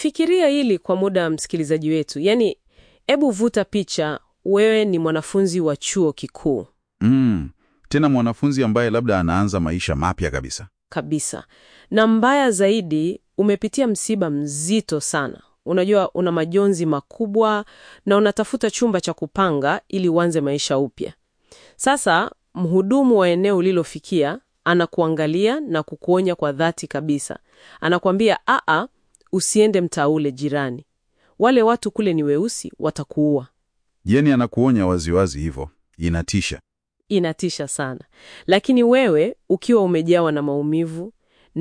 Fikiria hili kwa muda, msikilizaji wetu. Yaani, hebu vuta picha, wewe ni mwanafunzi wa chuo kikuu Mm, tena mwanafunzi ambaye labda anaanza maisha mapya kabisa. kabisa, na mbaya zaidi, umepitia msiba mzito sana. Unajua, una majonzi makubwa na unatafuta chumba cha kupanga ili uanze maisha upya. Sasa mhudumu wa eneo ulilofikia anakuangalia na kukuonya kwa dhati kabisa. Anakuambia, aa, usiende mtaa ule jirani, wale watu kule ni weusi, watakuua. Yaani anakuonya waziwazi hivyo, inatisha. Inatisha sana, lakini wewe ukiwa umejawa na maumivu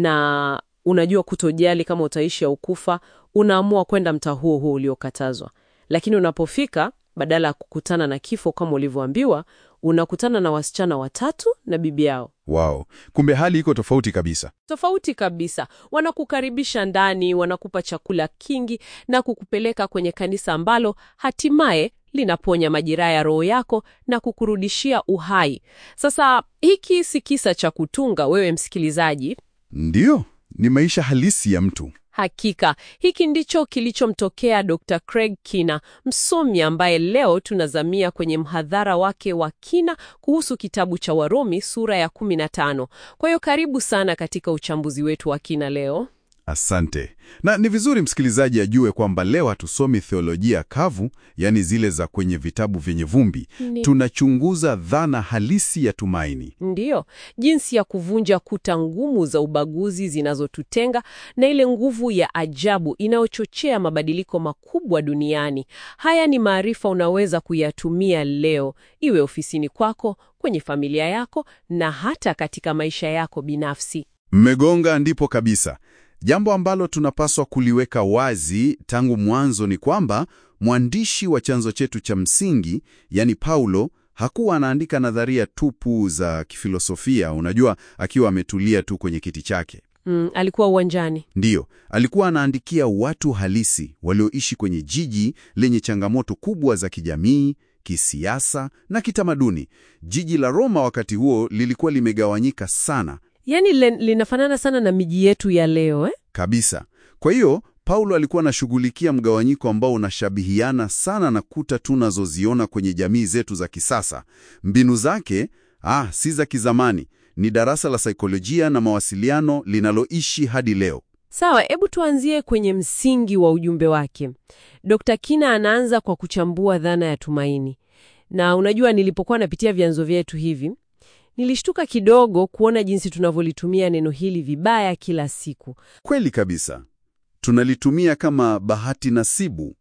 na unajua kutojali kama utaishi au kufa, unaamua kwenda mtaa huo huo uliokatazwa. Lakini unapofika, badala ya kukutana na kifo kama ulivyoambiwa, unakutana na wasichana watatu na bibi yao. Wow, kumbe hali iko tofauti kabisa. Tofauti kabisa. Wanakukaribisha ndani, wanakupa chakula kingi na kukupeleka kwenye kanisa ambalo hatimaye linaponya majeraha ya roho yako na kukurudishia uhai. Sasa hiki si kisa cha kutunga, wewe msikilizaji. Ndiyo, ni maisha halisi ya mtu. Hakika hiki ndicho kilichomtokea Dr. Craig Kina, msomi ambaye leo tunazamia kwenye mhadhara wake wa kina kuhusu kitabu cha Warumi sura ya 15. Kwa hiyo karibu sana katika uchambuzi wetu wa kina leo. Asante. Na ni vizuri msikilizaji ajue kwamba leo hatusomi theolojia kavu, yaani zile za kwenye vitabu vyenye vumbi. Ni- Tunachunguza dhana halisi ya tumaini. Ndiyo, jinsi ya kuvunja kuta ngumu za ubaguzi zinazotutenga na ile nguvu ya ajabu inayochochea mabadiliko makubwa duniani. Haya ni maarifa unaweza kuyatumia leo, iwe ofisini kwako, kwenye familia yako na hata katika maisha yako binafsi. Mmegonga ndipo kabisa. Jambo ambalo tunapaswa kuliweka wazi tangu mwanzo ni kwamba mwandishi wa chanzo chetu cha msingi, yani Paulo, hakuwa anaandika nadharia tupu za kifilosofia, unajua, akiwa ametulia tu kwenye kiti chake. Mm, alikuwa uwanjani. Ndiyo, alikuwa anaandikia watu halisi walioishi kwenye jiji lenye changamoto kubwa za kijamii, kisiasa na kitamaduni. Jiji la Roma wakati huo lilikuwa limegawanyika sana Yaani le- linafanana sana na miji yetu ya leo eh? kabisa. Kwa hiyo Paulo alikuwa anashughulikia mgawanyiko ambao unashabihiana sana na kuta tunazoziona kwenye jamii zetu za kisasa. Mbinu zake ah, si za kizamani, ni darasa la saikolojia na mawasiliano linaloishi hadi leo. Sawa, hebu tuanzie kwenye msingi wa ujumbe wake. Dr. Kina anaanza kwa kuchambua dhana ya tumaini. Na unajua, nilipokuwa napitia vyanzo vyetu hivi, nilishtuka kidogo kuona jinsi tunavyolitumia neno hili vibaya kila siku. Kweli kabisa, tunalitumia kama bahati nasibu.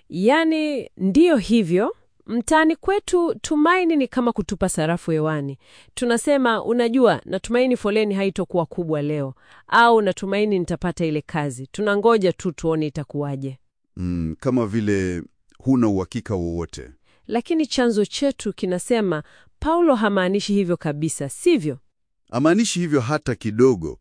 Yaani, ndiyo hivyo. Mtaani kwetu tumaini ni kama kutupa sarafu hewani. Tunasema, unajua, natumaini foleni haitokuwa kubwa leo, au natumaini nitapata ile kazi. Tunangoja tu tuone itakuwaje. Mm, kama vile huna uhakika wowote. Lakini chanzo chetu kinasema Paulo hamaanishi hivyo kabisa, sivyo? Amaanishi hivyo hata kidogo.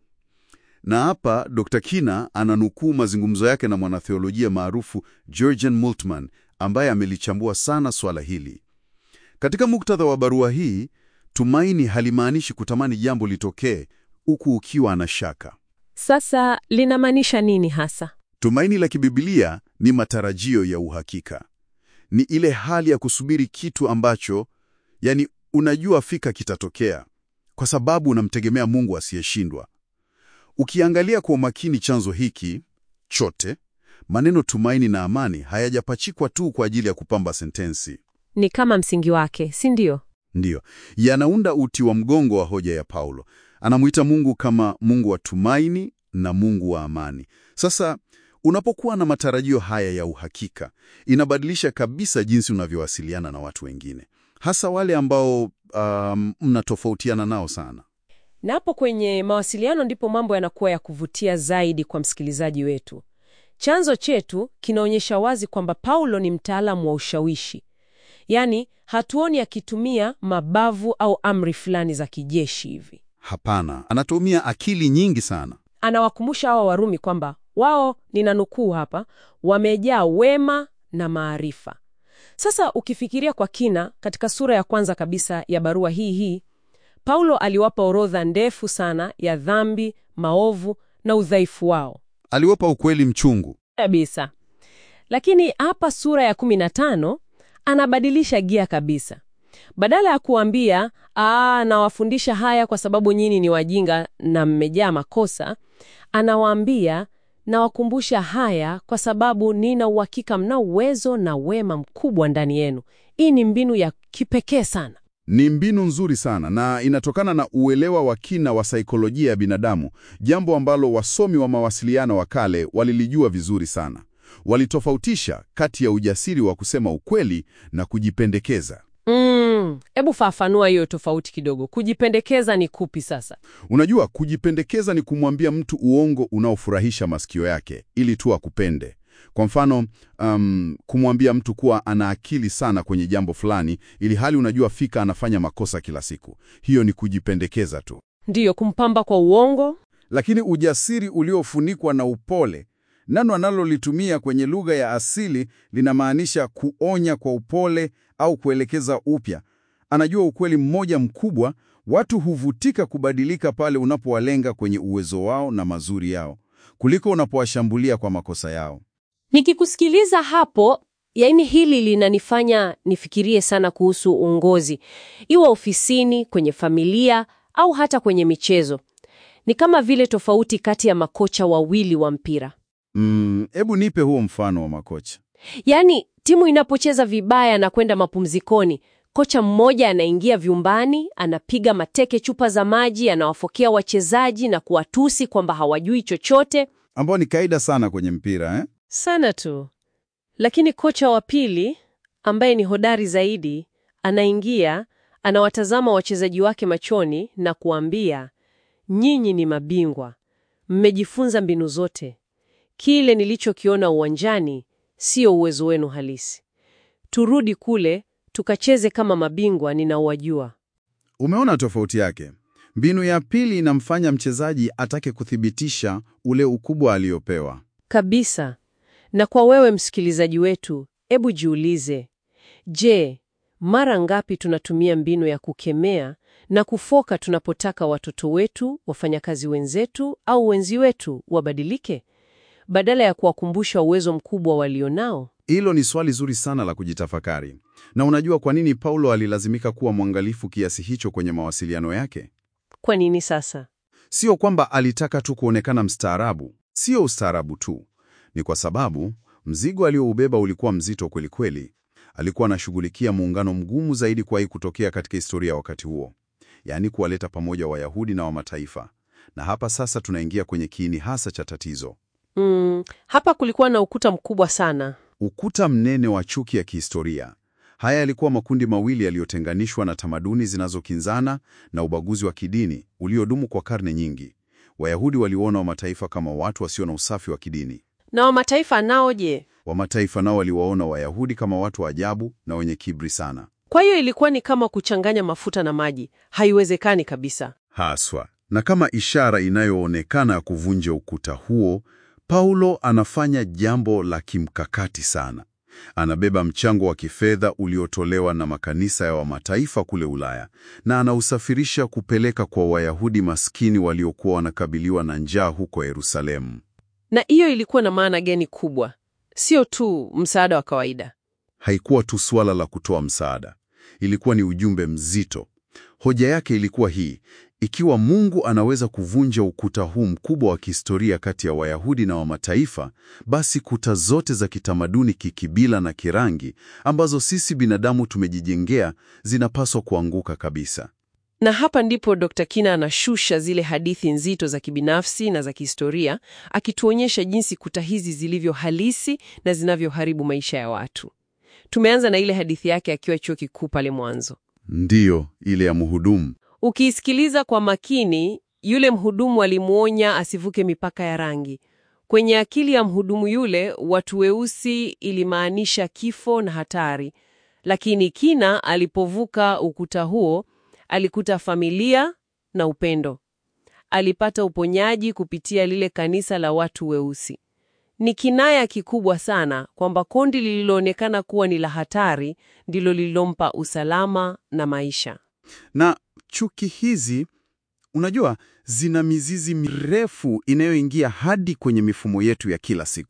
Na hapa Dr. Kina ananukuu mazungumzo yake na mwanatheolojia maarufu Georgian Moltmann ambaye amelichambua sana swala hili. Katika muktadha wa barua hii, tumaini halimaanishi kutamani jambo litokee huku ukiwa na shaka. Sasa linamaanisha nini hasa? Tumaini la kibibilia ni matarajio ya uhakika. Ni ile hali ya kusubiri kitu ambacho, yani, unajua fika kitatokea kwa sababu unamtegemea Mungu asiyeshindwa. Ukiangalia kwa umakini chanzo hiki chote, maneno tumaini na amani hayajapachikwa tu kwa ajili ya kupamba sentensi. Ni kama msingi wake, si ndio? Ndiyo, yanaunda uti wa mgongo wa hoja ya Paulo. Anamuita Mungu kama Mungu wa tumaini na Mungu wa amani. Sasa unapokuwa na matarajio haya ya uhakika, inabadilisha kabisa jinsi unavyowasiliana na watu wengine, hasa wale ambao um, mnatofautiana nao sana. Na hapo kwenye mawasiliano ndipo mambo yanakuwa ya kuvutia zaidi kwa msikilizaji wetu. Chanzo chetu kinaonyesha wazi kwamba Paulo ni mtaalamu wa ushawishi, yaani hatuoni akitumia mabavu au amri fulani za kijeshi hivi. Hapana, anatumia akili nyingi sana. Anawakumbusha hawa Warumi kwamba wao, nina nukuu hapa, wamejaa wema na maarifa. Sasa ukifikiria kwa kina, katika sura ya kwanza kabisa ya barua hii hii, Paulo aliwapa orodha ndefu sana ya dhambi, maovu na udhaifu wao. Aliwapa ukweli mchungu. Kabisa. Lakini hapa sura ya 15 anabadilisha gia kabisa. Badala ya kuambia aa, nawafundisha haya kwa sababu nyinyi ni wajinga na mmejaa makosa, anawaambia nawakumbusha haya kwa sababu nina uhakika mna uwezo na wema mkubwa ndani yenu. Hii ni mbinu ya kipekee sana. Ni mbinu nzuri sana na inatokana na uelewa wa kina wa saikolojia ya binadamu, jambo ambalo wasomi wa mawasiliano wa kale walilijua vizuri sana. Walitofautisha kati ya ujasiri wa kusema ukweli na kujipendekeza. Mm, hebu fafanua hiyo tofauti kidogo. Kujipendekeza ni kupi sasa? Unajua, kujipendekeza ni kumwambia mtu uongo unaofurahisha masikio yake ili tu akupende. Kwa mfano, um, kumwambia mtu kuwa ana akili sana kwenye jambo fulani ili hali unajua fika anafanya makosa kila siku. Hiyo ni kujipendekeza tu. Ndiyo, kumpamba kwa uongo. Lakini ujasiri uliofunikwa na upole, neno analolitumia kwenye lugha ya asili linamaanisha kuonya kwa upole au kuelekeza upya. Anajua ukweli mmoja mkubwa: watu huvutika kubadilika pale unapowalenga kwenye uwezo wao na mazuri yao kuliko unapowashambulia kwa makosa yao. Nikikusikiliza hapo, yaani hili linanifanya nifikirie sana kuhusu uongozi, iwe ofisini, kwenye familia au hata kwenye michezo. Ni kama vile tofauti kati ya makocha wawili wa mpira. Mm, hebu nipe huo mfano wa makocha. Yaani timu inapocheza vibaya na kwenda mapumzikoni, kocha mmoja anaingia vyumbani, anapiga mateke chupa za maji, anawafokea wachezaji na kuwatusi kwamba hawajui chochote Ambao ni kaida sana kwenye mpira eh? sana tu. Lakini kocha wa pili ambaye ni hodari zaidi anaingia, anawatazama wachezaji wake machoni na kuambia, nyinyi ni mabingwa, mmejifunza mbinu zote. Kile nilichokiona uwanjani sio uwezo wenu halisi. Turudi kule tukacheze kama mabingwa ninaowajua. Umeona tofauti yake? Mbinu ya pili inamfanya mchezaji atake kuthibitisha ule ukubwa aliopewa. Kabisa. Na kwa wewe msikilizaji wetu, ebu jiulize, je, mara ngapi tunatumia mbinu ya kukemea na kufoka tunapotaka watoto wetu, wafanyakazi wenzetu au wenzi wetu wabadilike, badala ya kuwakumbusha uwezo mkubwa walionao? Hilo ni swali zuri sana la kujitafakari. Na unajua kwa nini Paulo alilazimika kuwa mwangalifu kiasi hicho kwenye mawasiliano yake? Kwa nini sasa? Sio kwamba alitaka tu kuonekana mstaarabu, sio ustaarabu tu. Ni kwa sababu mzigo alioubeba ulikuwa mzito kweli kweli. Alikuwa anashughulikia muungano mgumu zaidi kuwahi kutokea katika historia ya wakati huo, yaani kuwaleta pamoja Wayahudi na wa mataifa. Na hapa sasa tunaingia kwenye kiini hasa cha tatizo, Mm, hapa kulikuwa na ukuta mkubwa sana. ukuta mnene wa chuki ya kihistoria. Haya yalikuwa makundi mawili yaliyotenganishwa na tamaduni zinazokinzana na ubaguzi wa kidini uliodumu kwa karne nyingi. Wayahudi waliona wa mataifa kama watu wasio na usafi wa kidini. Na wa mataifa nao je? Wa mataifa nao waliwaona Wayahudi kama watu wa ajabu na wenye kiburi sana. Kwa hiyo ilikuwa ni kama kuchanganya mafuta na maji. Haiwezekani kabisa. Haswa. Na kama ishara inayoonekana ya kuvunja ukuta huo, Paulo anafanya jambo la kimkakati sana. Anabeba mchango wa kifedha uliotolewa na makanisa ya wamataifa kule Ulaya na anausafirisha kupeleka kwa Wayahudi maskini waliokuwa wanakabiliwa na njaa huko Yerusalemu. Na hiyo ilikuwa na maana gani kubwa? Sio tu msaada wa kawaida. Haikuwa tu suala la kutoa msaada, ilikuwa ni ujumbe mzito. Hoja yake ilikuwa hii: ikiwa Mungu anaweza kuvunja ukuta huu mkubwa wa kihistoria kati ya Wayahudi na wa mataifa, basi kuta zote za kitamaduni, kikibila na kirangi ambazo sisi binadamu tumejijengea zinapaswa kuanguka kabisa. Na hapa ndipo Dr. Kina anashusha zile hadithi nzito za kibinafsi na za kihistoria, akituonyesha jinsi kuta hizi zilivyo halisi na zinavyoharibu maisha ya watu. Tumeanza na ile hadithi yake akiwa chuo kikuu pale mwanzo. Ndiyo, ile ya mhudumu. Ukiisikiliza kwa makini, yule mhudumu alimwonya asivuke mipaka ya rangi. Kwenye akili ya mhudumu yule, watu weusi ilimaanisha kifo na hatari, lakini Kina alipovuka ukuta huo alikuta familia na upendo. Alipata uponyaji kupitia lile kanisa la watu weusi. Ni kinaya kikubwa sana kwamba kundi lililoonekana kuwa ni la hatari ndilo lililompa usalama na maisha. Na chuki hizi, unajua, zina mizizi mirefu inayoingia hadi kwenye mifumo yetu ya kila siku.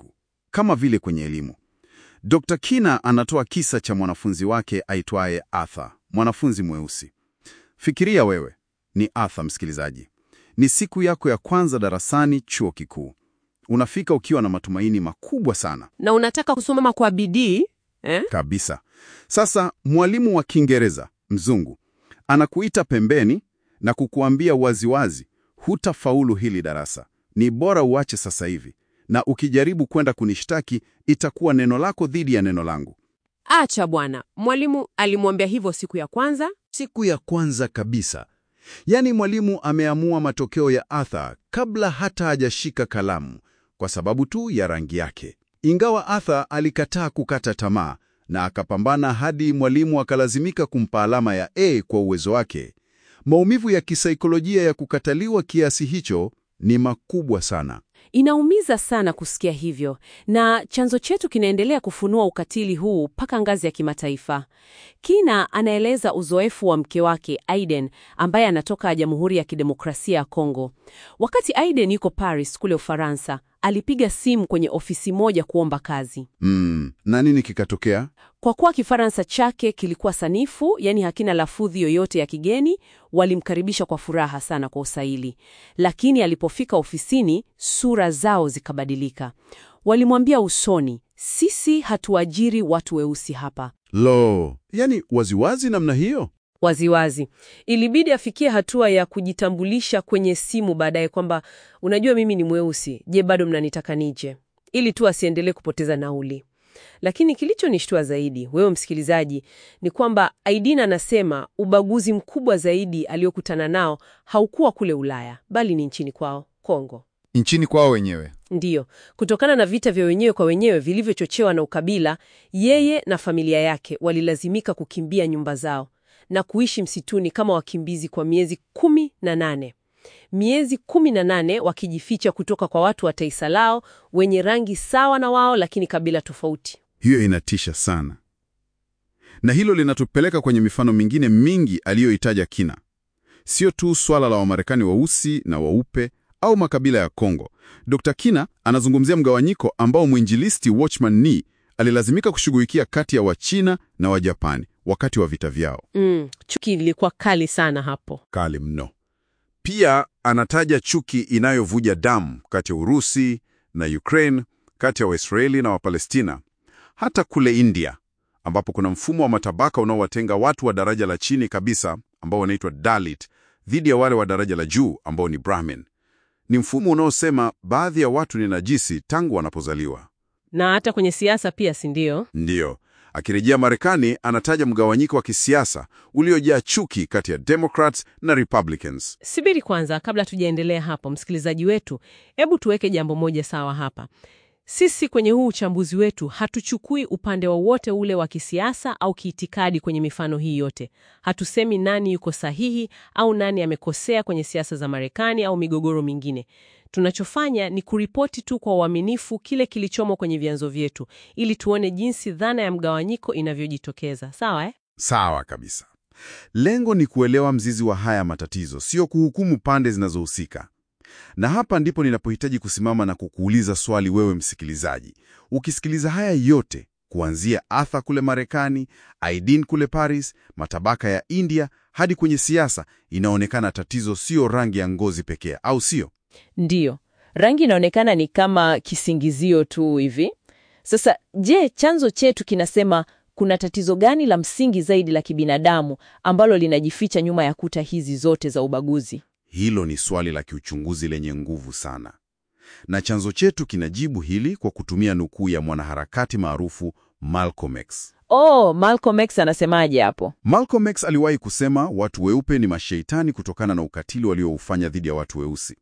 kama vile kwenye elimu. Dr. Kina anatoa kisa cha mwanafunzi wake aitwaye Arthur, mwanafunzi mweusi. Fikiria wewe ni Arthur, msikilizaji. Ni siku yako ya kwanza darasani chuo kikuu. Unafika ukiwa na matumaini makubwa sana Na unataka kusoma kwa bidii eh? kabisa. Sasa mwalimu wa Kiingereza mzungu anakuita pembeni na kukuambia waziwazi, hutafaulu hili darasa, ni bora uache sasa hivi, na ukijaribu kwenda kunishtaki itakuwa neno lako dhidi ya neno langu. Acha bwana, mwalimu alimwambia hivyo siku ya kwanza. Siku ya kwanza kabisa, yaani mwalimu ameamua matokeo ya Arthur kabla hata hajashika kalamu, kwa sababu tu ya rangi yake. Ingawa Arthur alikataa kukata tamaa na akapambana hadi mwalimu akalazimika kumpa alama ya A kwa uwezo wake, maumivu ya kisaikolojia ya kukataliwa kiasi hicho ni makubwa sana. Inaumiza sana kusikia hivyo, na chanzo chetu kinaendelea kufunua ukatili huu mpaka ngazi ya kimataifa. Kina anaeleza uzoefu wa mke wake Aiden, ambaye anatoka Jamhuri ya Kidemokrasia ya Kongo. Wakati Aiden yuko Paris kule Ufaransa, alipiga simu kwenye ofisi moja kuomba kazi. Mm, na nini kikatokea? Kwa kuwa Kifaransa chake kilikuwa sanifu, yani hakina lafudhi yoyote ya kigeni, walimkaribisha kwa furaha sana kwa usaili. Lakini alipofika ofisini, sura zao zikabadilika. Walimwambia usoni, sisi hatuajiri watu weusi hapa. Lo, yani waziwazi namna hiyo? Waziwazi. Ilibidi afikie hatua ya kujitambulisha kwenye simu baadaye kwamba unajua, mimi ni mweusi, je, bado mnanitaka nije? Ili tu asiendelee kupoteza nauli. Lakini kilichonishtua zaidi, wewe msikilizaji, ni kwamba Aidina anasema ubaguzi mkubwa zaidi aliokutana nao haukuwa kule Ulaya, bali ni nchini kwao Kongo. Nchini kwao wenyewe. Ndiyo, kutokana na vita vya wenyewe kwa wenyewe vilivyochochewa na ukabila, yeye na familia yake walilazimika kukimbia nyumba zao na kuishi msituni kama wakimbizi kwa miezi kumi na nane. Miezi kumi na nane wakijificha kutoka kwa watu wa taifa lao wenye rangi sawa na wao, lakini kabila tofauti. Hiyo inatisha sana, na hilo linatupeleka kwenye mifano mingine mingi aliyoitaja Kina. Sio tu swala la Wamarekani weusi na weupe au makabila ya Kongo. Dr. Kina anazungumzia mgawanyiko ambao mwinjilisti Watchman Nee alilazimika kushughulikia kati ya Wachina na Wajapani wakati wa vita vyao. Mm, chuki ilikuwa kali sana hapo. Kali mno. Pia anataja chuki inayovuja damu kati ya Urusi na Ukraine, kati ya Waisraeli na Wapalestina, hata kule India ambapo kuna mfumo wa matabaka unaowatenga watu wa daraja la chini kabisa ambao wanaitwa Dalit dhidi ya wale wa daraja la juu ambao ni Brahmin. Ni mfumo unaosema baadhi ya watu ni najisi tangu wanapozaliwa. Na hata kwenye siasa pia, si ndio? Ndiyo. Akirejea Marekani, anataja mgawanyiko wa kisiasa uliojaa chuki kati ya Democrats na Republicans. Subiri kwanza, kabla tujaendelea hapo, msikilizaji wetu, hebu tuweke jambo moja sawa hapa. Sisi kwenye huu uchambuzi wetu hatuchukui upande wowote ule wa kisiasa au kiitikadi kwenye mifano hii yote. Hatusemi nani yuko sahihi au nani amekosea kwenye siasa za Marekani au migogoro mingine. Tunachofanya ni kuripoti tu kwa uaminifu kile kilichomo kwenye vyanzo vyetu, ili tuone jinsi dhana ya mgawanyiko inavyojitokeza. Sawa eh? Sawa kabisa. Lengo ni kuelewa mzizi wa haya matatizo, sio kuhukumu pande zinazohusika. Na hapa ndipo ninapohitaji kusimama na kukuuliza swali, wewe msikilizaji. Ukisikiliza haya yote kuanzia Arthur kule Marekani, Aidin kule Paris, matabaka ya India hadi kwenye siasa, inaonekana tatizo sio rangi ya ngozi pekee, au sio? Ndiyo, rangi inaonekana ni kama kisingizio tu hivi. Sasa je, chanzo chetu kinasema kuna tatizo gani la msingi zaidi la kibinadamu ambalo linajificha nyuma ya kuta hizi zote za ubaguzi? Hilo ni swali la kiuchunguzi lenye nguvu sana, na chanzo chetu kinajibu hili kwa kutumia nukuu ya mwanaharakati maarufu Malcolm X. Oh, Malcolm X anasemaje hapo? Malcolm X aliwahi kusema watu weupe ni masheitani kutokana na ukatili walioufanya dhidi ya watu weusi.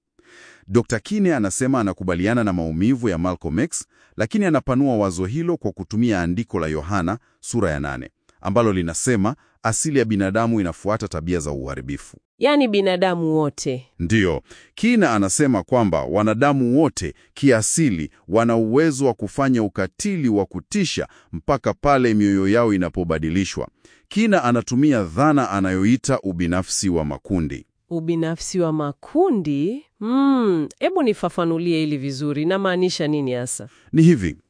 Dr. Kine anasema anakubaliana na maumivu ya Malcolm X, lakini anapanua wazo hilo kwa kutumia andiko la Yohana sura ya nane ambalo linasema asili ya binadamu inafuata tabia za uharibifu. Yaani binadamu wote. Ndiyo, Kina anasema kwamba wanadamu wote kiasili wana uwezo wa kufanya ukatili wa kutisha mpaka pale mioyo yao inapobadilishwa. Kina anatumia dhana anayoita ubinafsi wa makundi. Ubinafsi wa makundi? Mm, hebu nifafanulie hili vizuri, inamaanisha nini hasa? Ni hivi,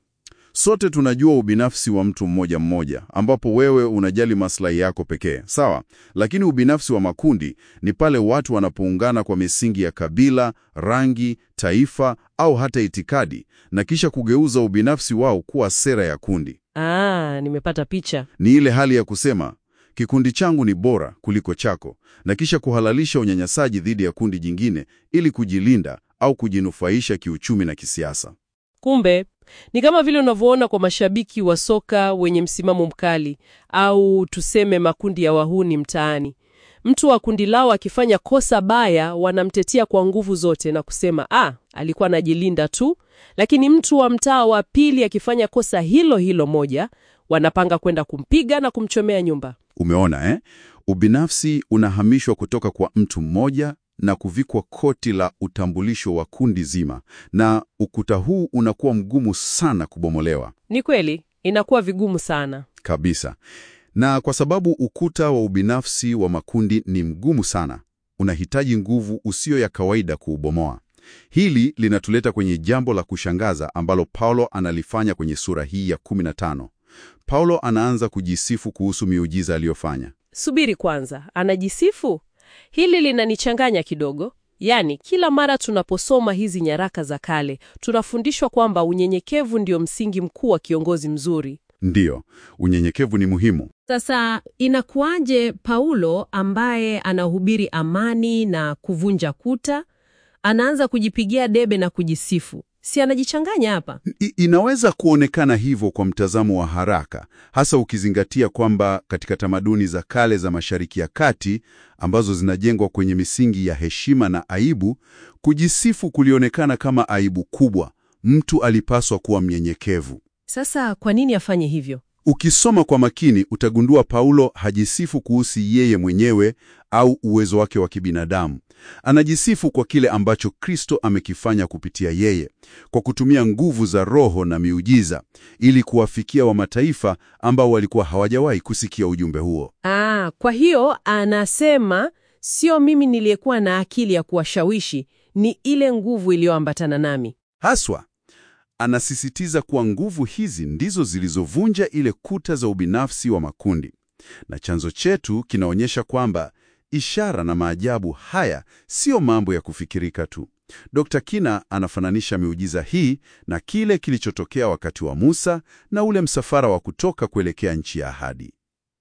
Sote tunajua ubinafsi wa mtu mmoja mmoja, ambapo wewe unajali maslahi yako pekee, sawa. Lakini ubinafsi wa makundi ni pale watu wanapoungana kwa misingi ya kabila, rangi, taifa au hata itikadi, na kisha kugeuza ubinafsi wao kuwa sera ya kundi. Ah, nimepata picha. Ni ile hali ya kusema kikundi changu ni bora kuliko chako, na kisha kuhalalisha unyanyasaji dhidi ya kundi jingine ili kujilinda au kujinufaisha kiuchumi na kisiasa. Kumbe ni kama vile unavyoona kwa mashabiki wa soka wenye msimamo mkali, au tuseme makundi ya wahuni mtaani. Mtu wa kundi lao akifanya kosa baya, wanamtetea kwa nguvu zote na kusema ah, alikuwa anajilinda tu. Lakini mtu wa mtaa wa pili akifanya kosa hilo hilo moja, wanapanga kwenda kumpiga na kumchomea nyumba. Umeona eh? Ubinafsi unahamishwa kutoka kwa mtu mmoja na kuvikwa koti la utambulisho wa kundi zima, na ukuta huu unakuwa mgumu sana kubomolewa Ni kweli, inakuwa vigumu sana. kabisa. Na kwa sababu ukuta wa ubinafsi wa makundi ni mgumu sana, unahitaji nguvu usiyo ya kawaida kuubomoa. Hili linatuleta kwenye jambo la kushangaza ambalo Paulo analifanya kwenye sura hii ya 15. Paulo anaanza kujisifu kuhusu miujiza aliyofanya. Subiri kwanza, anajisifu? Hili linanichanganya kidogo. Yaani, kila mara tunaposoma hizi nyaraka za kale, tunafundishwa kwamba unyenyekevu ndio msingi mkuu wa kiongozi mzuri. Ndiyo, unyenyekevu ni muhimu. Sasa inakuwaje Paulo ambaye anahubiri amani na kuvunja kuta anaanza kujipigia debe na kujisifu? Si anajichanganya hapa? I, inaweza kuonekana hivyo kwa mtazamo wa haraka, hasa ukizingatia kwamba katika tamaduni za kale za Mashariki ya Kati ambazo zinajengwa kwenye misingi ya heshima na aibu, kujisifu kulionekana kama aibu kubwa. Mtu alipaswa kuwa mnyenyekevu. Sasa kwa nini afanye hivyo? Ukisoma kwa makini utagundua Paulo hajisifu kuhusu yeye mwenyewe au uwezo wake wa kibinadamu. Anajisifu kwa kile ambacho Kristo amekifanya kupitia yeye, kwa kutumia nguvu za Roho na miujiza ili kuwafikia wa mataifa ambao walikuwa hawajawahi kusikia ujumbe huo. Ah, kwa hiyo anasema sio mimi niliyekuwa na akili ya kuwashawishi, ni ile nguvu iliyoambatana nami. Haswa anasisitiza kuwa nguvu hizi ndizo zilizovunja ile kuta za ubinafsi wa makundi, na chanzo chetu kinaonyesha kwamba ishara na maajabu haya siyo mambo ya kufikirika tu. Dr. Kina anafananisha miujiza hii na kile kilichotokea wakati wa Musa na ule msafara wa kutoka kuelekea nchi ya ahadi.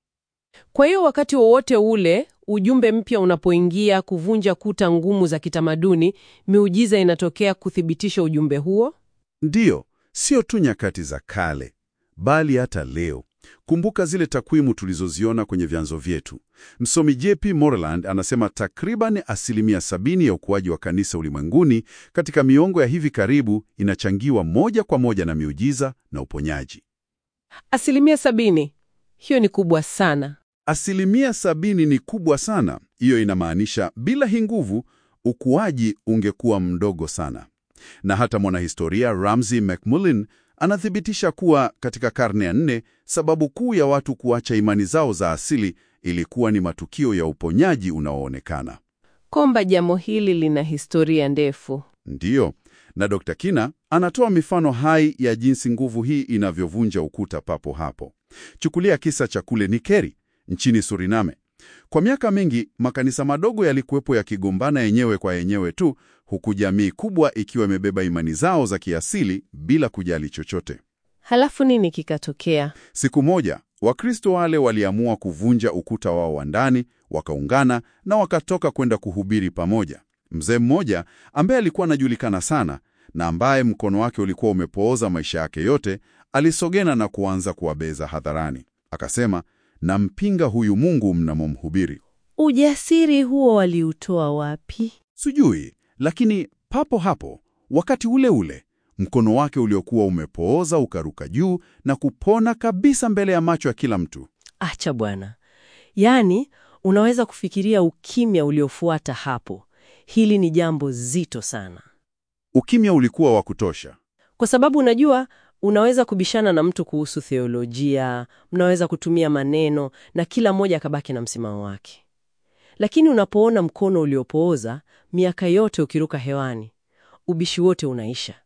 Kwa hiyo wakati wowote ule ujumbe mpya unapoingia kuvunja kuta ngumu za kitamaduni, miujiza inatokea kuthibitisha ujumbe huo. Ndiyo, sio tu nyakati za kale, bali hata leo. Kumbuka zile takwimu tulizoziona kwenye vyanzo vyetu. Msomi JP Moreland anasema takriban asilimia sabini ya ukuaji wa kanisa ulimwenguni katika miongo ya hivi karibu inachangiwa moja kwa moja na miujiza na uponyaji. Asilimia sabini, hiyo ni kubwa sana. Asilimia sabini ni kubwa sana. Hiyo inamaanisha bila hii nguvu ukuaji ungekuwa mdogo sana. Na hata mwanahistoria Ramsey MacMullen anathibitisha kuwa katika karne ya nne, sababu kuu ya watu kuacha imani zao za asili ilikuwa ni matukio ya uponyaji unaoonekana. Komba jambo hili lina historia ndefu. Ndiyo, na Dr. Kina anatoa mifano hai ya jinsi nguvu hii inavyovunja ukuta papo hapo. Chukulia kisa cha kule Nikeri nchini Suriname. Kwa miaka mingi makanisa madogo yalikuwepo yakigombana yenyewe kwa yenyewe tu, huku jamii kubwa ikiwa imebeba imani zao za kiasili bila kujali chochote. Halafu nini kikatokea? Siku moja Wakristo wale waliamua kuvunja ukuta wao wa ndani, wakaungana na wakatoka kwenda kuhubiri pamoja. Mzee mmoja ambaye alikuwa anajulikana sana na ambaye mkono wake ulikuwa umepooza maisha yake yote, alisogena na kuanza kuwabeza hadharani. Akasema, nampinga huyu Mungu mnamomhubiri. Ujasiri huo waliutoa wapi? Sijui, lakini papo hapo, wakati ule ule, mkono wake uliokuwa umepooza ukaruka juu na kupona kabisa mbele ya macho ya kila mtu. Acha bwana. Yaani, unaweza kufikiria ukimya uliofuata hapo. Hili ni jambo zito sana, Ukimya ulikuwa wa kutosha. kwa sababu unajua, unaweza kubishana na mtu kuhusu theolojia, mnaweza kutumia maneno na kila mmoja akabaki na msimamo wake, lakini unapoona mkono uliopooza miaka yote ukiruka hewani, ubishi wote unaisha.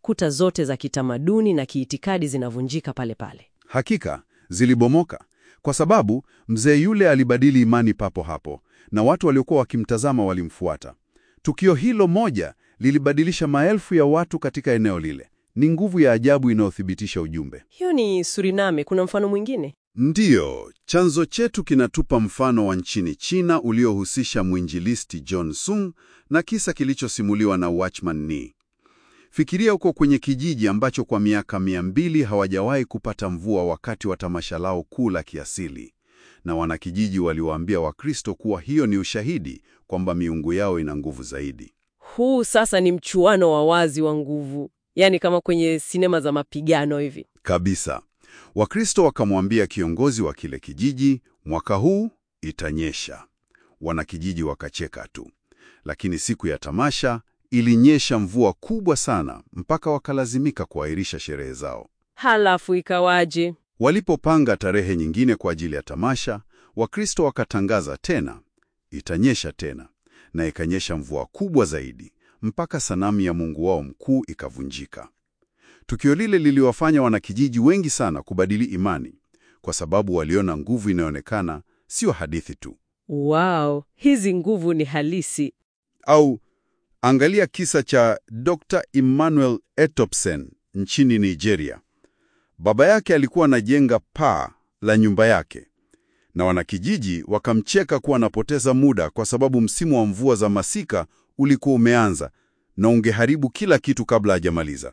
kuta zote za kitamaduni na kiitikadi zinavunjika pale pale. Hakika zilibomoka kwa sababu mzee yule alibadili imani papo hapo, na watu waliokuwa wakimtazama walimfuata. Tukio hilo moja lilibadilisha maelfu ya watu katika eneo lile. Ni nguvu ya ajabu inayothibitisha ujumbe. Hiyo ni Suriname. Kuna mfano mwingine? Ndiyo, chanzo chetu kinatupa mfano wa nchini China uliohusisha mwinjilisti John Sung na kisa kilichosimuliwa na Watchman Nee. Fikiria huko kwenye kijiji ambacho kwa miaka mia mbili hawajawahi kupata mvua wakati wa tamasha lao kuu la kiasili, na wanakijiji waliwaambia Wakristo kuwa hiyo ni ushahidi kwamba miungu yao ina nguvu zaidi. Huu sasa ni mchuano wa wazi wa nguvu, yaani kama kwenye sinema za mapigano hivi. Kabisa. Wakristo wakamwambia kiongozi wa kile kijiji, mwaka huu itanyesha. Wanakijiji wakacheka tu, lakini siku ya tamasha ilinyesha mvua kubwa sana mpaka wakalazimika kuahirisha sherehe zao. Halafu ikawaje? Walipopanga tarehe nyingine kwa ajili ya tamasha, Wakristo wakatangaza tena, itanyesha tena, na ikanyesha mvua kubwa zaidi mpaka sanamu ya mungu wao mkuu ikavunjika. Tukio lile liliwafanya wanakijiji wengi sana kubadili imani, kwa sababu waliona nguvu inayoonekana sio hadithi tu. Wow, hizi nguvu ni halisi. Au angalia kisa cha Dr. Emmanuel Etopsen nchini Nigeria. Baba yake alikuwa anajenga paa la nyumba yake, na wanakijiji wakamcheka kuwa anapoteza muda kwa sababu msimu wa mvua za masika ulikuwa umeanza na ungeharibu kila kitu kabla hajamaliza.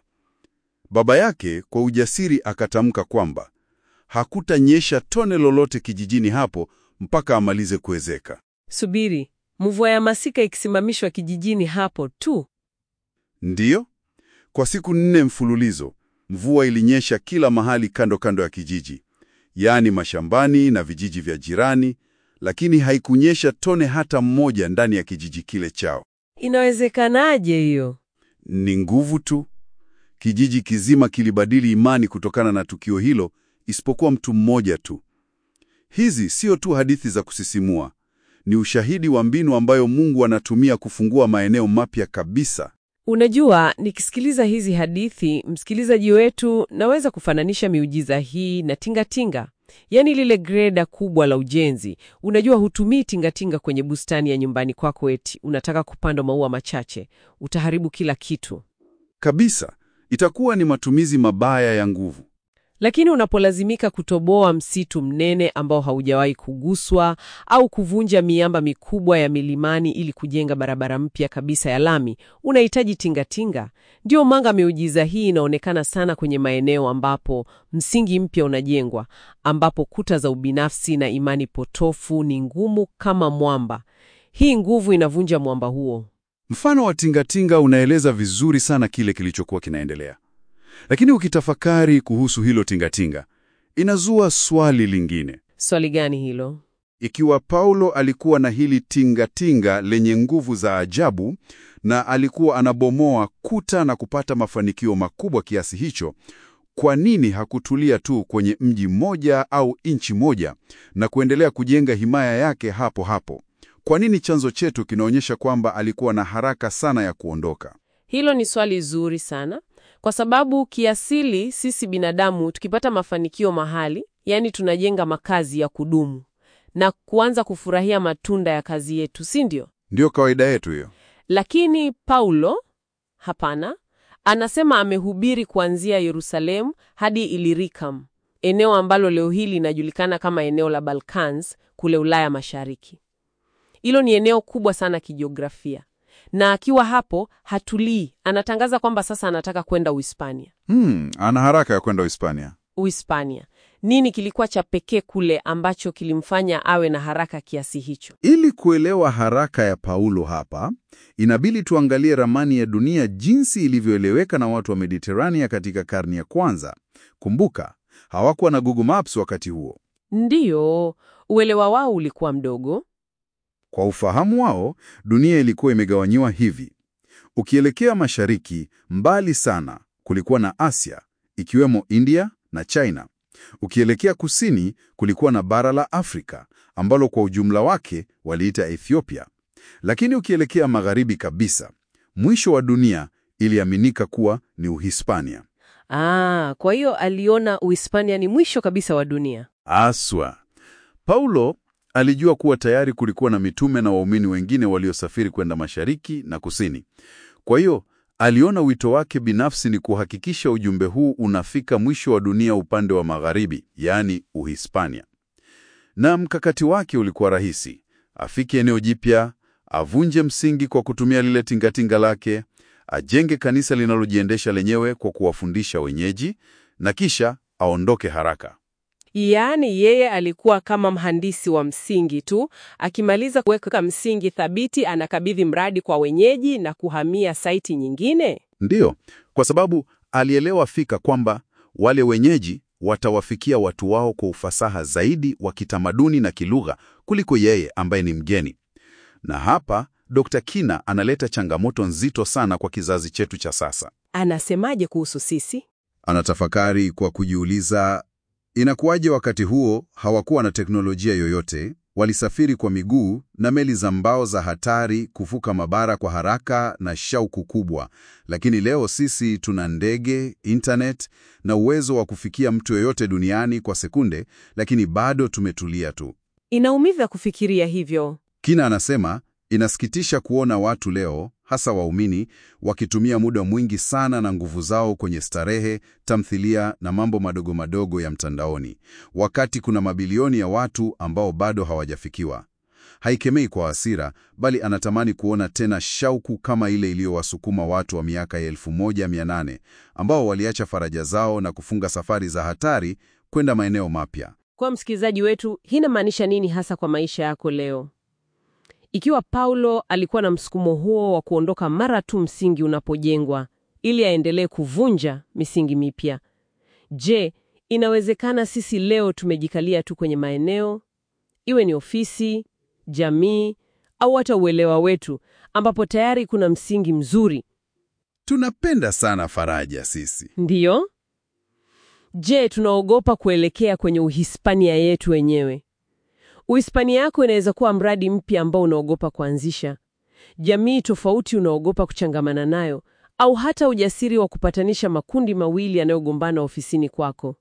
Baba yake kwa ujasiri akatamka kwamba hakutanyesha tone lolote kijijini hapo mpaka amalize kuezeka. Subiri, mvua ya masika ikisimamishwa kijijini hapo tu? Ndiyo, kwa siku nne mfululizo mvua ilinyesha kila mahali kando kando ya kijiji, yaani mashambani na vijiji vya jirani, lakini haikunyesha tone hata mmoja ndani ya kijiji kile chao. Inawezekanaje hiyo? Ni nguvu tu. Kijiji kizima kilibadili imani kutokana na tukio hilo, isipokuwa mtu mmoja tu. Hizi sio tu hadithi za kusisimua, ni ushahidi wa mbinu ambayo Mungu anatumia kufungua maeneo mapya kabisa. Unajua, nikisikiliza hizi hadithi, msikilizaji wetu, naweza kufananisha miujiza hii na tingatinga, yaani lile greda kubwa la ujenzi. Unajua, hutumii tingatinga kwenye bustani ya nyumbani kwako eti unataka kupanda maua machache, utaharibu kila kitu. Kabisa, itakuwa ni matumizi mabaya ya nguvu. Lakini unapolazimika kutoboa msitu mnene ambao haujawahi kuguswa au kuvunja miamba mikubwa ya milimani ili kujenga barabara mpya kabisa ya lami, unahitaji tingatinga. Ndio manga miujiza hii inaonekana sana kwenye maeneo ambapo msingi mpya unajengwa, ambapo kuta za ubinafsi na imani potofu ni ngumu kama mwamba. Hii nguvu inavunja mwamba huo. Mfano wa tingatinga unaeleza vizuri sana kile kilichokuwa kinaendelea. Lakini ukitafakari kuhusu hilo tingatinga, inazua swali lingine. Swali gani hilo? Ikiwa Paulo alikuwa na hili tingatinga lenye nguvu za ajabu na alikuwa anabomoa kuta na kupata mafanikio makubwa kiasi hicho, kwa nini hakutulia tu kwenye mji mmoja au nchi moja na kuendelea kujenga himaya yake hapo hapo? Kwa nini chanzo chetu kinaonyesha kwamba alikuwa na haraka sana ya kuondoka? Hilo ni swali zuri sana, kwa sababu kiasili sisi binadamu tukipata mafanikio mahali, yaani tunajenga makazi ya kudumu na kuanza kufurahia matunda ya kazi yetu, si ndio? Ndiyo kawaida yetu hiyo. Lakini Paulo hapana, anasema amehubiri kuanzia Yerusalemu hadi Illyricum, eneo ambalo leo hii linajulikana kama eneo la Balkans kule Ulaya Mashariki. Hilo ni eneo kubwa sana kijiografia, na akiwa hapo hatulii, anatangaza kwamba sasa anataka kwenda Uhispania. Hmm, ana haraka ya kwenda Uhispania. Uhispania, nini kilikuwa cha pekee kule ambacho kilimfanya awe na haraka kiasi hicho? Ili kuelewa haraka ya Paulo hapa, inabidi tuangalie ramani ya dunia jinsi ilivyoeleweka na watu wa Mediterania katika karne ya kwanza. Kumbuka, hawakuwa na Google Maps wakati huo. Ndiyo, uelewa wao ulikuwa mdogo. Kwa ufahamu wao, dunia ilikuwa imegawanyiwa hivi. Ukielekea mashariki, mbali sana, kulikuwa na Asia, ikiwemo India na China. Ukielekea kusini, kulikuwa na bara la Afrika, ambalo kwa ujumla wake waliita Ethiopia. Lakini ukielekea magharibi kabisa, mwisho wa dunia iliaminika kuwa ni Uhispania. Ah, kwa hiyo aliona Uhispania ni mwisho kabisa wa dunia. Aswa. Paulo alijua kuwa tayari kulikuwa na mitume na waumini wengine waliosafiri kwenda mashariki na kusini. Kwa hiyo aliona wito wake binafsi ni kuhakikisha ujumbe huu unafika mwisho wa dunia upande wa magharibi, yaani Uhispania. Na mkakati wake ulikuwa rahisi: afike eneo jipya, avunje msingi kwa kutumia lile tingatinga lake, ajenge kanisa linalojiendesha lenyewe kwa kuwafundisha wenyeji, na kisha aondoke haraka. Yaani yeye alikuwa kama mhandisi wa msingi tu, akimaliza kuweka msingi thabiti, anakabidhi mradi kwa wenyeji na kuhamia saiti nyingine. Ndiyo, kwa sababu alielewa fika kwamba wale wenyeji watawafikia watu wao kwa ufasaha zaidi wa kitamaduni na kilugha kuliko yeye ambaye ni mgeni. Na hapa Dr. Kina analeta changamoto nzito sana kwa kizazi chetu cha sasa. Anasemaje kuhusu sisi? Anatafakari kwa kujiuliza, inakuwaje wakati huo hawakuwa na teknolojia yoyote, walisafiri kwa miguu na meli za mbao za hatari kuvuka mabara kwa haraka na shauku kubwa, lakini leo sisi tuna ndege, internet na uwezo wa kufikia mtu yoyote duniani kwa sekunde, lakini bado tumetulia tu. Inaumiza kufikiria hivyo. Kina anasema inasikitisha kuona watu leo, hasa waumini, wakitumia muda mwingi sana na nguvu zao kwenye starehe, tamthilia na mambo madogo madogo ya mtandaoni, wakati kuna mabilioni ya watu ambao bado hawajafikiwa. Haikemei kwa hasira, bali anatamani kuona tena shauku kama ile iliyowasukuma watu wa miaka ya 1800 ambao waliacha faraja zao na kufunga safari za hatari kwenda maeneo mapya. Kwa msikilizaji wetu, hii inamaanisha nini hasa kwa maisha yako leo? Ikiwa Paulo alikuwa na msukumo huo wa kuondoka mara tu msingi unapojengwa ili aendelee kuvunja misingi mipya, je, inawezekana sisi leo tumejikalia tu kwenye maeneo, iwe ni ofisi, jamii au hata uelewa wetu, ambapo tayari kuna msingi mzuri? Tunapenda sana faraja sisi. Ndiyo. Je, tunaogopa kuelekea kwenye Uhispania yetu wenyewe? Uhispania yako inaweza kuwa mradi mpya ambao unaogopa kuanzisha, jamii tofauti unaogopa kuchangamana nayo, au hata ujasiri wa kupatanisha makundi mawili yanayogombana ofisini kwako.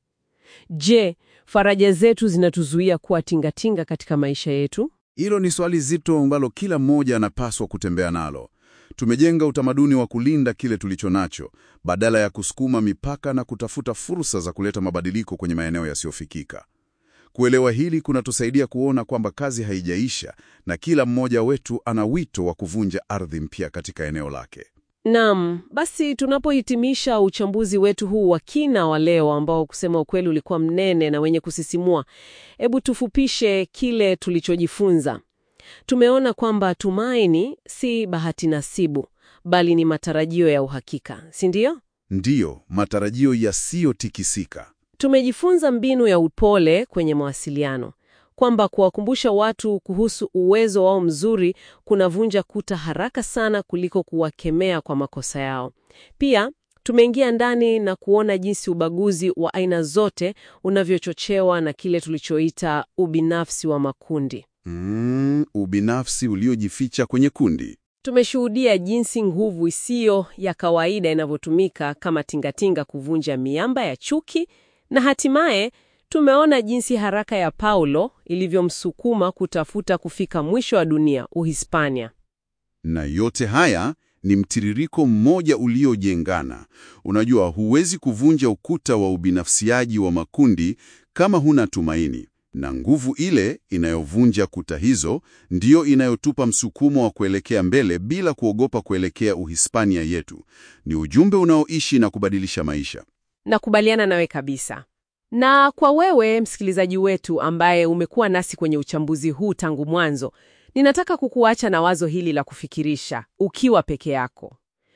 Je, faraja zetu zinatuzuia kuwa tingatinga katika maisha yetu? Hilo ni swali zito ambalo kila mmoja anapaswa kutembea nalo. Tumejenga utamaduni wa kulinda kile tulicho nacho badala ya kusukuma mipaka na kutafuta fursa za kuleta mabadiliko kwenye maeneo yasiyofikika. Kuelewa hili kunatusaidia kuona kwamba kazi haijaisha na kila mmoja wetu ana wito wa kuvunja ardhi mpya katika eneo lake. Naam, basi tunapohitimisha uchambuzi wetu huu wa kina wa leo ambao kusema ukweli ulikuwa mnene na wenye kusisimua, hebu tufupishe kile tulichojifunza. Tumeona kwamba tumaini si bahati nasibu, bali ni matarajio ya uhakika, si ndio? Ndiyo, matarajio yasiyotikisika. Tumejifunza mbinu ya upole kwenye mawasiliano, kwamba kuwakumbusha watu kuhusu uwezo wao mzuri kunavunja kuta haraka sana kuliko kuwakemea kwa makosa yao. Pia tumeingia ndani na kuona jinsi ubaguzi wa aina zote unavyochochewa na kile tulichoita ubinafsi wa makundi. Mm, ubinafsi uliojificha kwenye kundi. Tumeshuhudia jinsi nguvu isiyo ya kawaida inavyotumika kama tingatinga kuvunja miamba ya chuki na hatimaye tumeona jinsi haraka ya Paulo ilivyomsukuma kutafuta kufika mwisho wa dunia, Uhispania. Na yote haya ni mtiririko mmoja uliojengana. Unajua, huwezi kuvunja ukuta wa ubinafsiaji wa makundi kama huna tumaini, na nguvu ile inayovunja kuta hizo ndiyo inayotupa msukumo wa kuelekea mbele bila kuogopa kuelekea Uhispania yetu. Ni ujumbe unaoishi na kubadilisha maisha. Nakubaliana nawe kabisa. Na kwa wewe msikilizaji wetu ambaye umekuwa nasi kwenye uchambuzi huu tangu mwanzo, ninataka kukuacha na wazo hili la kufikirisha ukiwa peke yako.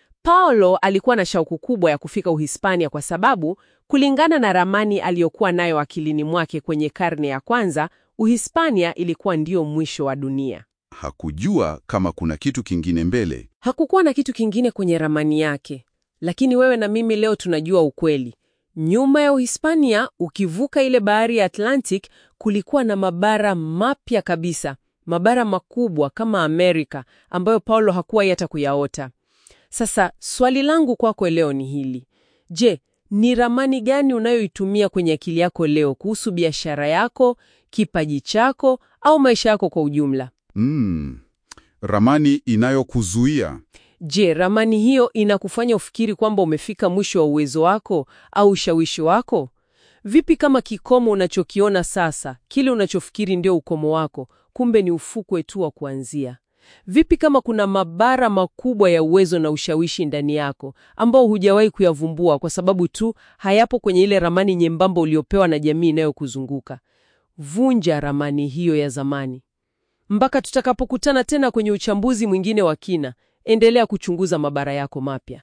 Paulo alikuwa na shauku kubwa ya kufika Uhispania kwa sababu kulingana na ramani aliyokuwa nayo akilini mwake kwenye karne ya kwanza, Uhispania ilikuwa ndio mwisho wa dunia. Hakujua kama kuna kitu kingine mbele. Hakukuwa na kitu kingine kwenye ramani yake. Lakini wewe na mimi leo tunajua ukweli. Nyuma ya Uhispania, ukivuka ile bahari ya Atlantic, kulikuwa na mabara mapya kabisa, mabara makubwa kama Amerika ambayo Paulo hakuwahi hata kuyaota. Sasa swali langu kwako leo ni hili. Je, ni ramani gani unayoitumia kwenye akili yako leo kuhusu biashara yako, kipaji chako au maisha yako kwa ujumla? Mm, ramani inayokuzuia. Je, ramani hiyo inakufanya ufikiri kwamba umefika mwisho wa uwezo wako au ushawishi wako? Vipi kama kikomo unachokiona sasa, kile unachofikiri ndio ukomo wako, kumbe ni ufukwe tu wa kuanzia? Vipi kama kuna mabara makubwa ya uwezo na ushawishi ndani yako ambao hujawahi kuyavumbua kwa sababu tu hayapo kwenye ile ramani nyembamba uliopewa na jamii inayokuzunguka? Vunja ramani hiyo ya zamani. Mpaka tutakapokutana tena kwenye uchambuzi mwingine wa kina, endelea kuchunguza mabara yako mapya.